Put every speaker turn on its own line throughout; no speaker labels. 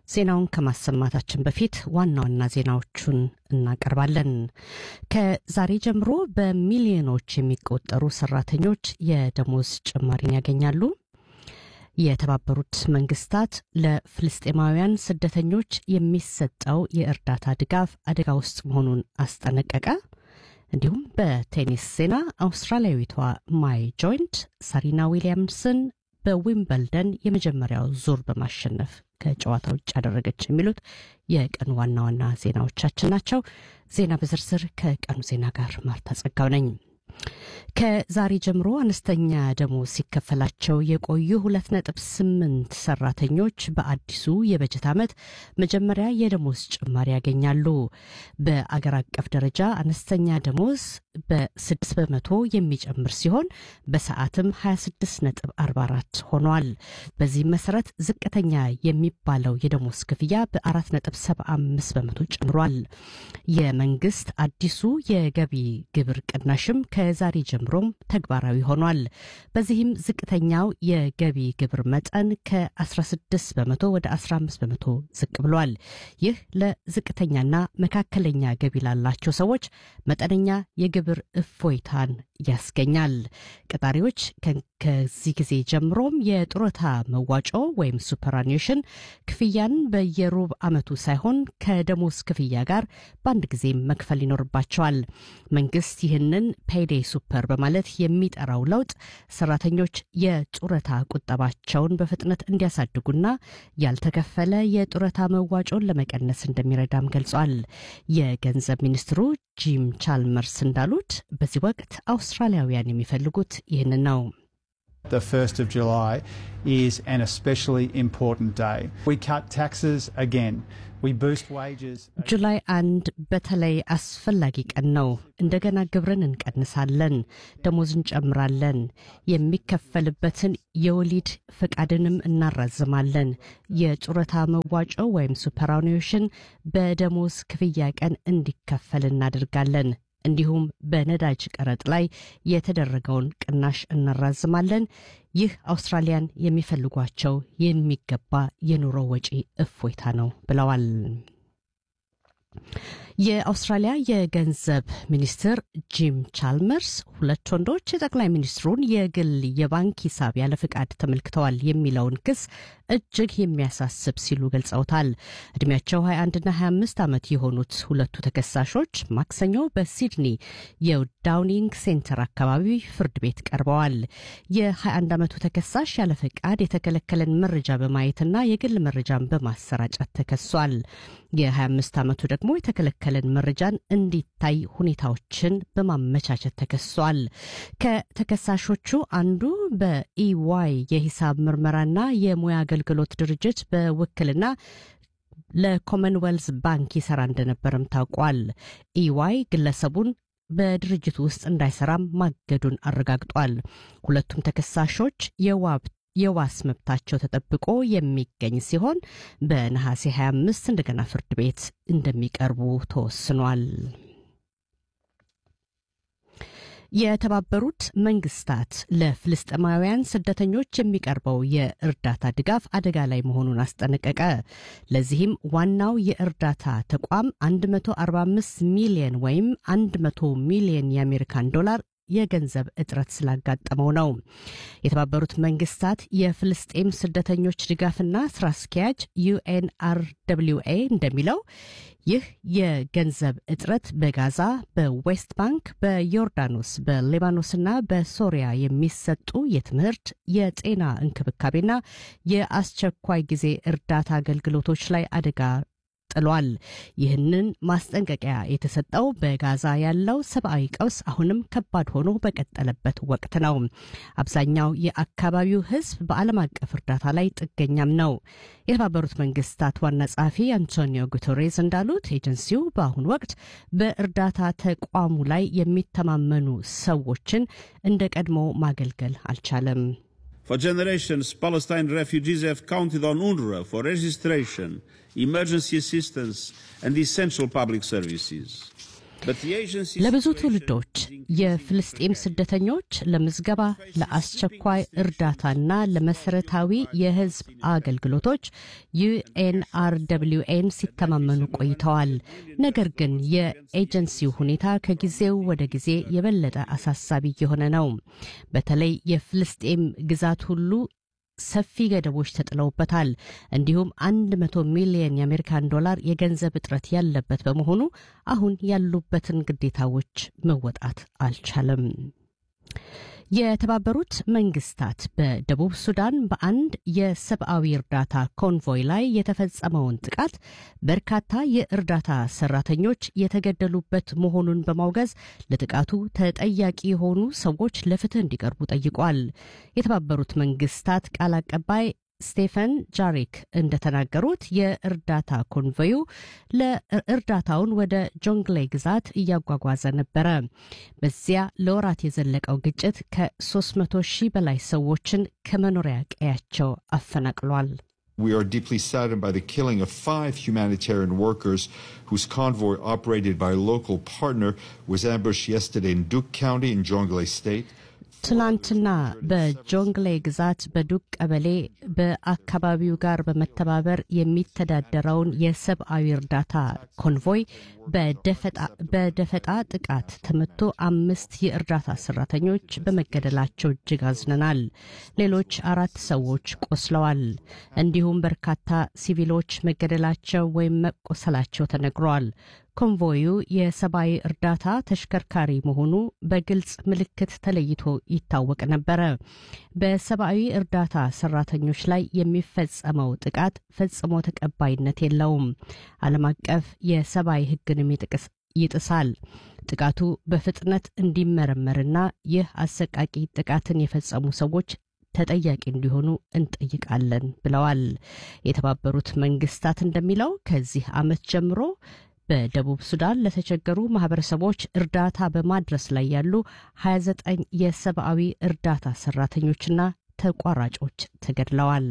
ዜናውን ከማሰማታችን በፊት ዋና ዋና ዜናዎቹን እናቀርባለን። ከዛሬ ጀምሮ በሚሊዮኖች የሚቆጠሩ ሰራተኞች የደሞዝ ጭማሪን ያገኛሉ። የተባበሩት መንግስታት ለፍልስጤማውያን ስደተኞች የሚሰጠው የእርዳታ ድጋፍ አደጋ ውስጥ መሆኑን አስጠነቀቀ። እንዲሁም በቴኒስ ዜና አውስትራሊያዊቷ ማይ ጆይንት ሳሪና ዊሊያምስን በዊምበልደን የመጀመሪያው ዙር በማሸነፍ ከጨዋታ ውጭ ያደረገች የሚሉት የቀኑ ዋና ዋና ዜናዎቻችን ናቸው። ዜና በዝርዝር ከቀኑ ዜና ጋር ማርታ ጸጋው ነኝ። ከዛሬ ጀምሮ አነስተኛ ደሞዝ ሲከፈላቸው የቆዩ ሁለት ነጥብ ስምንት ሰራተኞች በአዲሱ የበጀት ዓመት መጀመሪያ የደሞዝ ጭማሪ ያገኛሉ። በአገር አቀፍ ደረጃ አነስተኛ ደሞዝ በስድስት በመቶ የሚጨምር ሲሆን በሰዓትም 26 ነጥብ 44 ሆኗል። በዚህም መሰረት ዝቅተኛ የሚባለው የደሞዝ ክፍያ በአራት ነጥብ 75 በመቶ ጨምሯል። የመንግስት አዲሱ የገቢ ግብር ቅናሽም ከዛሬ ጀምሮም ተግባራዊ ሆኗል። በዚህም ዝቅተኛው የገቢ ግብር መጠን ከ16 በመቶ ወደ 15 በመቶ ዝቅ ብሏል። ይህ ለዝቅተኛና መካከለኛ ገቢ ላላቸው ሰዎች መጠነኛ የግብር እፎይታን ያስገኛል። ቀጣሪዎች ከዚህ ጊዜ ጀምሮም የጡረታ መዋጮ ወይም ሱፐራኒሽን ክፍያን በየሩብ ዓመቱ ሳይሆን ከደሞዝ ክፍያ ጋር በአንድ ጊዜ መክፈል ይኖርባቸዋል። መንግስት ይህንን ፔይዴይ ሱፐር በማለት የሚጠራው ለውጥ ሰራተኞች የጡረታ ቁጠባቸውን በፍጥነት እንዲያሳድጉና ያልተከፈለ የጡረታ መዋጮን ለመቀነስ እንደሚረዳም ገልጿል። የገንዘብ ሚኒስትሩ ጂም ቻልመርስ እንዳሉት በዚህ ወቅት አውስትራሊያውያን የሚፈልጉት ይህንን ነው።
The 1st of July is an especially important day. We cut taxes again. We boost wages.
ጁላይ አንድ በተለይ አስፈላጊ ቀን ነው። እንደገና ግብርን እንቀንሳለን፣ ደሞዝ እንጨምራለን፣ የሚከፈልበትን የወሊድ ፈቃድንም እናራዝማለን። የጡረታ መዋጮ ወይም ሱፐራኒሽን በደሞዝ ክፍያ ቀን እንዲከፈል እናደርጋለን። እንዲሁም በነዳጅ ቀረጥ ላይ የተደረገውን ቅናሽ እናራዝማለን። ይህ አውስትራሊያን የሚፈልጓቸው የሚገባ የኑሮ ወጪ እፎይታ ነው ብለዋል። የአውስትራሊያ የገንዘብ ሚኒስትር ጂም ቻልመርስ ሁለት ወንዶች የጠቅላይ ሚኒስትሩን የግል የባንክ ሂሳብ ያለ ፍቃድ ተመልክተዋል የሚለውን ክስ እጅግ የሚያሳስብ ሲሉ ገልጸውታል። እድሜያቸው 21ና 25 ዓመት የሆኑት ሁለቱ ተከሳሾች ማክሰኞ በሲድኒ የዳውኒንግ ሴንተር አካባቢ ፍርድ ቤት ቀርበዋል። የ21 ዓመቱ ተከሳሽ ያለ ፈቃድ የተከለከለን መረጃ በማየትና የግል መረጃን በማሰራጨት ተከሷል። የ25 ዓመቱ ደግሞ የተከለከለን መረጃን እንዲታይ ሁኔታዎችን በማመቻቸት ተከሷል። ከተከሳሾቹ አንዱ በኢዋይ የሂሳብ ምርመራና የሙያ አገልግሎት ድርጅት በውክልና ለኮመንዌልዝ ባንክ ይሰራ እንደነበረም ታውቋል። ኢዋይ ግለሰቡን በድርጅቱ ውስጥ እንዳይሰራም ማገዱን አረጋግጧል። ሁለቱም ተከሳሾች የዋብ የዋስ መብታቸው ተጠብቆ የሚገኝ ሲሆን በነሐሴ 25 እንደገና ፍርድ ቤት እንደሚቀርቡ ተወስኗል። የተባበሩት መንግስታት ለፍልስጤማውያን ስደተኞች የሚቀርበው የእርዳታ ድጋፍ አደጋ ላይ መሆኑን አስጠነቀቀ። ለዚህም ዋናው የእርዳታ ተቋም 145 ሚሊየን ወይም 100 ሚሊየን የአሜሪካን ዶላር የገንዘብ እጥረት ስላጋጠመው ነው። የተባበሩት መንግስታት የፍልስጤም ስደተኞች ድጋፍና ስራ አስኪያጅ ዩኤንአርደብሊውኤ እንደሚለው ይህ የገንዘብ እጥረት በጋዛ፣ በዌስት ባንክ፣ በዮርዳኖስ፣ በሊባኖስና በሶሪያ የሚሰጡ የትምህርት፣ የጤና እንክብካቤና የአስቸኳይ ጊዜ እርዳታ አገልግሎቶች ላይ አደጋ ጥሏል። ይህንን ማስጠንቀቂያ የተሰጠው በጋዛ ያለው ሰብአዊ ቀውስ አሁንም ከባድ ሆኖ በቀጠለበት ወቅት ነው። አብዛኛው የአካባቢው ሕዝብ በዓለም አቀፍ እርዳታ ላይ ጥገኛም ነው። የተባበሩት መንግስታት ዋና ጸሐፊ አንቶኒዮ ጉተሬዝ እንዳሉት ኤጀንሲው በአሁኑ ወቅት በእርዳታ ተቋሙ ላይ የሚተማመኑ ሰዎችን እንደ ቀድሞ ማገልገል አልቻለም።
For generations, Palestine refugees have counted on UNRWA for registration, emergency assistance, and essential public services.
ለብዙ ትውልዶች የፍልስጤም ስደተኞች ለምዝገባ፣ ለአስቸኳይ እርዳታና ለመሰረታዊ የሕዝብ አገልግሎቶች ዩኤንአርደብሊውኤን ሲተማመኑ ቆይተዋል። ነገር ግን የኤጀንሲው ሁኔታ ከጊዜው ወደ ጊዜ የበለጠ አሳሳቢ እየሆነ ነው። በተለይ የፍልስጤም ግዛት ሁሉ ሰፊ ገደቦች ተጥለውበታል። እንዲሁም አንድ መቶ ሚሊየን የአሜሪካን ዶላር የገንዘብ እጥረት ያለበት በመሆኑ አሁን ያሉበትን ግዴታዎች መወጣት አልቻለም። የተባበሩት መንግስታት በደቡብ ሱዳን በአንድ የሰብአዊ እርዳታ ኮንቮይ ላይ የተፈጸመውን ጥቃት በርካታ የእርዳታ ሰራተኞች የተገደሉበት መሆኑን በማውገዝ ለጥቃቱ ተጠያቂ የሆኑ ሰዎች ለፍትህ እንዲቀርቡ ጠይቋል። የተባበሩት መንግስታት ቃል አቀባይ ስቴፈን ጃሪክ እንደተናገሩት የእርዳታ ኮንቮዩ ለእርዳታውን ወደ ጆንግሌ ግዛት እያጓጓዘ ነበረ። በዚያ ለወራት የዘለቀው ግጭት ከ300 ሺህ በላይ ሰዎችን ከመኖሪያ ቀያቸው አፈናቅሏል።
We are deeply saddened by the killing of five humanitarian workers whose convoy, operated by a local partner, was ambushed yesterday in Duke County in Jonglei State.
ትላንትና በጆንግሌ ግዛት በዱቅ ቀበሌ በአካባቢው ጋር በመተባበር የሚተዳደረውን የሰብአዊ እርዳታ ኮንቮይ በደፈጣ ጥቃት ተመቶ አምስት የእርዳታ ሰራተኞች በመገደላቸው እጅግ አዝነናል። ሌሎች አራት ሰዎች ቆስለዋል። እንዲሁም በርካታ ሲቪሎች መገደላቸው ወይም መቆሰላቸው ተነግሯል። ኮንቮዩ የሰብአዊ እርዳታ ተሽከርካሪ መሆኑ በግልጽ ምልክት ተለይቶ ይታወቅ ነበረ። በሰብአዊ እርዳታ ሰራተኞች ላይ የሚፈጸመው ጥቃት ፈጽሞ ተቀባይነት የለውም። ዓለም አቀፍ የሰብአዊ ሕግንም ይጥሳል። ጥቃቱ በፍጥነት እንዲመረመርና ይህ አሰቃቂ ጥቃትን የፈጸሙ ሰዎች ተጠያቂ እንዲሆኑ እንጠይቃለን ብለዋል። የተባበሩት መንግስታት እንደሚለው ከዚህ ዓመት ጀምሮ በደቡብ ሱዳን ለተቸገሩ ማህበረሰቦች እርዳታ በማድረስ ላይ ያሉ 29 የሰብአዊ እርዳታ ሰራተኞችና ተቋራጮች ተገድለዋል።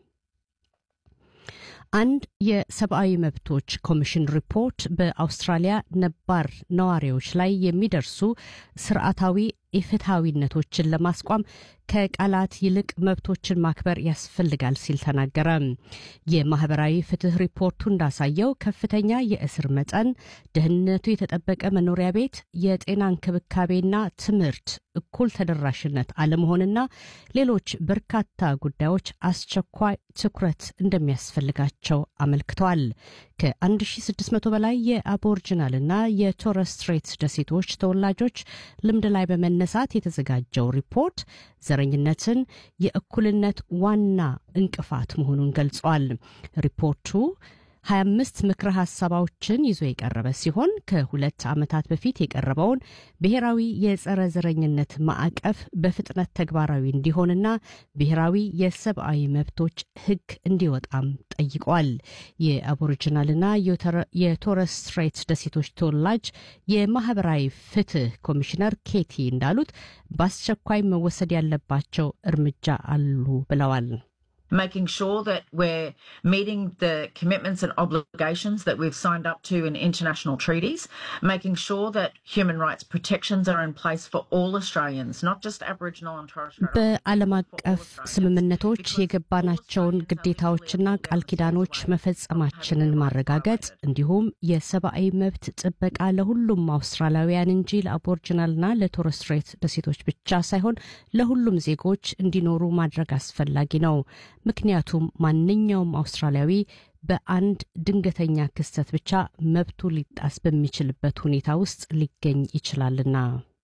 አንድ የሰብአዊ መብቶች ኮሚሽን ሪፖርት በአውስትራሊያ ነባር ነዋሪዎች ላይ የሚደርሱ ስርዓታዊ ኢፍትሐዊነቶችን ለማስቋም ከቃላት ይልቅ መብቶችን ማክበር ያስፈልጋል ሲል ተናገረ። የማህበራዊ ፍትህ ሪፖርቱ እንዳሳየው ከፍተኛ የእስር መጠን፣ ደህንነቱ የተጠበቀ መኖሪያ ቤት፣ የጤና እንክብካቤና ትምህርት እኩል ተደራሽነት አለመሆንና ሌሎች በርካታ ጉዳዮች አስቸኳይ ትኩረት እንደሚያስፈልጋቸው አመልክተዋል። ከ1600 በላይ የአቦርጅናልና የቶረስ ስትሬት ደሴቶች ተወላጆች ልምድ ላይ በመነሳት የተዘጋጀው ሪፖርት ዘረኝነትን የእኩልነት ዋና እንቅፋት መሆኑን ገልጿል። ሪፖርቱ 25 ምክረ ሀሳባዎችን ይዞ የቀረበ ሲሆን ከሁለት ዓመታት በፊት የቀረበውን ብሔራዊ የጸረ ዘረኝነት ማዕቀፍ በፍጥነት ተግባራዊ እንዲሆንና ብሔራዊ የሰብአዊ መብቶች ሕግ እንዲወጣም ጠይቋል። የአቦሪጂናልና የቶረስ ስትሬት ደሴቶች ተወላጅ የማህበራዊ ፍትህ ኮሚሽነር ኬቲ እንዳሉት በአስቸኳይ መወሰድ ያለባቸው እርምጃ አሉ ብለዋል።
making sure that we're meeting the commitments and obligations that we've signed up to in international treaties, making sure that human rights protections are in place for all Australians, not just Aboriginal and Torres Strait
በዓለም አቀፍ ስምምነቶች የገባናቸውን ግዴታዎችና ቃል ኪዳኖች መፈጸማችንን ማረጋገጥ እንዲሁም የሰብአዊ መብት ጥበቃ ለሁሉም አውስትራሊያውያን እንጂ ለአቦርጅናልና ለቶረስ ስትሬት ደሴቶች ብቻ ሳይሆን ለሁሉም ዜጎች እንዲኖሩ ማድረግ አስፈላጊ ነው። ምክንያቱም ማንኛውም አውስትራሊያዊ በአንድ ድንገተኛ ክስተት ብቻ መብቱ ሊጣስ በሚችልበት ሁኔታ ውስጥ ሊገኝ ይችላልና።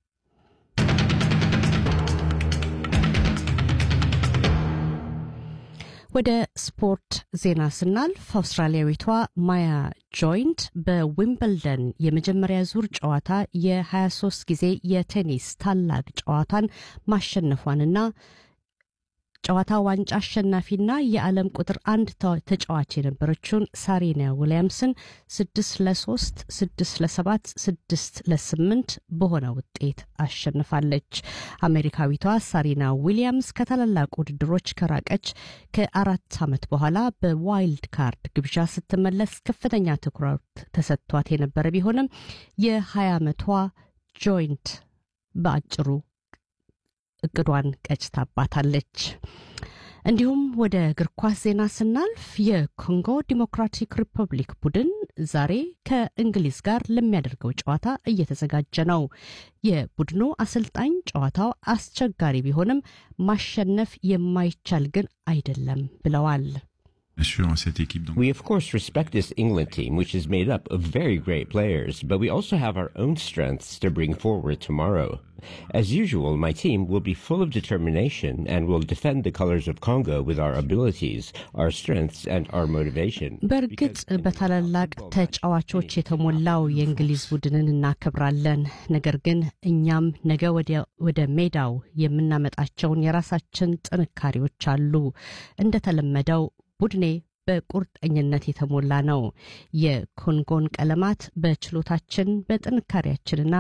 ወደ ስፖርት ዜና ስናልፍ አውስትራሊያዊቷ ማያ ጆይንት በዊምብልደን የመጀመሪያ ዙር ጨዋታ የ23 ጊዜ የቴኒስ ታላቅ ጨዋታን ማሸነፏንና ጨዋታ ዋንጫ አሸናፊና የዓለም ቁጥር አንድ ተጫዋች የነበረችውን ሳሪና ዊሊያምስን ስድስት ለሶስት ስድስት ለሰባት ስድስት ለስምንት በሆነ ውጤት አሸንፋለች። አሜሪካዊቷ ሳሪና ዊሊያምስ ከታላላቅ ውድድሮች ከራቀች ከአራት ዓመት በኋላ በዋይልድ ካርድ ግብዣ ስትመለስ ከፍተኛ ትኩረት ተሰጥቷት የነበረ ቢሆንም የ20 ዓመቷ ጆይንት በአጭሩ እቅዷን ቀጭታባታለች። እንዲሁም ወደ እግር ኳስ ዜና ስናልፍ የኮንጎ ዲሞክራቲክ ሪፐብሊክ ቡድን ዛሬ ከእንግሊዝ ጋር ለሚያደርገው ጨዋታ እየተዘጋጀ ነው። የቡድኑ አሰልጣኝ ጨዋታው አስቸጋሪ ቢሆንም ማሸነፍ የማይቻል ግን አይደለም ብለዋል።
We, of course, respect this England team, which is made up of very great players, but we also have our own strengths to bring forward tomorrow. As usual, my team will be full of determination and will defend the colors of Congo with our abilities, our strengths, and our motivation.
በእርግጥ በታላላቅ ተጫዋቾች የተሞላው የእንግሊዝ ቡድንን እናከብራለን። ነገር ግን እኛም ነገ ወደ ሜዳው የምናመጣቸውን የራሳችን ጥንካሬዎች አሉ። እንደተለመደው ቡድኔ በቁርጠኝነት የተሞላ ነው። የኮንጎን ቀለማት በችሎታችን በጥንካሬያችንና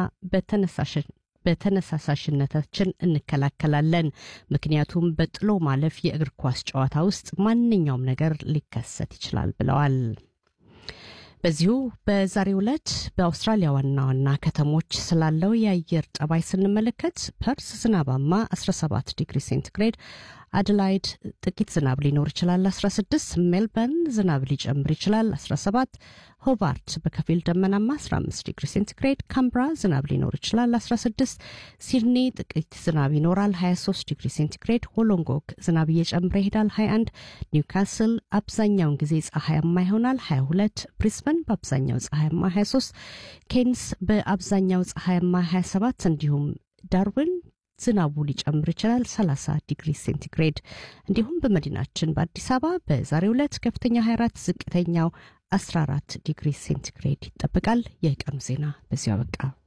በተነሳሳሽነታችን እንከላከላለን። ምክንያቱም በጥሎ ማለፍ የእግር ኳስ ጨዋታ ውስጥ ማንኛውም ነገር ሊከሰት ይችላል ብለዋል። በዚሁ በዛሬው ዕለት በአውስትራሊያ ዋና ዋና ከተሞች ስላለው የአየር ጠባይ ስንመለከት ፐርስ ዝናባማ 17 ዲግሪ ሴንቲግሬድ፣ አደላይድ ጥቂት ዝናብ ሊኖር ይችላል 16፣ ሜልበርን ዝናብ ሊጨምር ይችላል 17፣ ሆባርት በከፊል ደመናማ 15 ዲግሪ ሴንቲግሬድ፣ ካምብራ ዝናብ ሊኖር ይችላል 16፣ ሲድኒ ጥቂት ዝናብ ይኖራል 23 ዲግሪ ሴንቲግሬድ፣ ሆሎንጎግ ዝናብ እየጨመረ ይሄዳል 21፣ ኒውካስል አብዛኛውን ጊዜ ፀሐያማ ይሆናል 22፣ ብሪስበን በአብዛኛው ፀሐያማ 23፣ ኬንስ በአብዛኛው ፀሐያማ 27 እንዲሁም ዳርዊን ዝናቡ ሊጨምር ይችላል 30 ዲግሪ ሴንቲግሬድ። እንዲሁም በመዲናችን በአዲስ አበባ በዛሬው ዕለት ከፍተኛ 24 ዝቅተኛው 14 ዲግሪ ሴንቲግሬድ ይጠበቃል። የቀኑ ዜና በዚሁ አበቃ።